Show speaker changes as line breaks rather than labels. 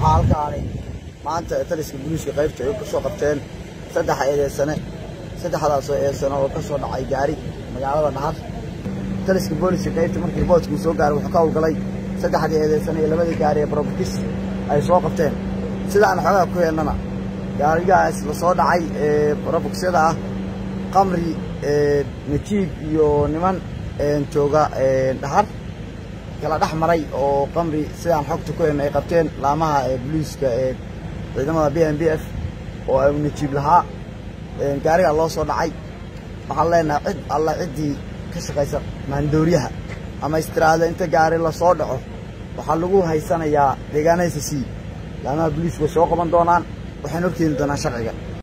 waxaa halkaani maanta taliska booliiska qaybta ay kasoo qabteen saddex eedeysane saddexdaasoo eedeysane oo ka soo dhacay gaari magaalada dhahar taliska booliiska qaybta markii riboortka uu soo gaaray wuxuu ka howlgalay saddexdii eedeysane iyo labadii gaari ee barobakis ay soo qabteen sida aan xoogaa ku heelnana gaarigaas la soo dhacay ee barobakisyada ah qamri najiib iyo niman jooga dhahar kala dhex maray oo qamri sidaan xogta ku helna ay qabteen laamaha booliiska ee ciidamada b m b f oo ay najiib lahaa gaarigaa loo soo dhacay waxaan leenahay cid alla ciddii ka shaqaysa maandooriyaha ama istiraada inta gaari lasoo dhaco waxaa lagu haysanayaa deegaanada c laamaha booliisku way soo qaban doonaan waxayna horkeeni doonaan sharciga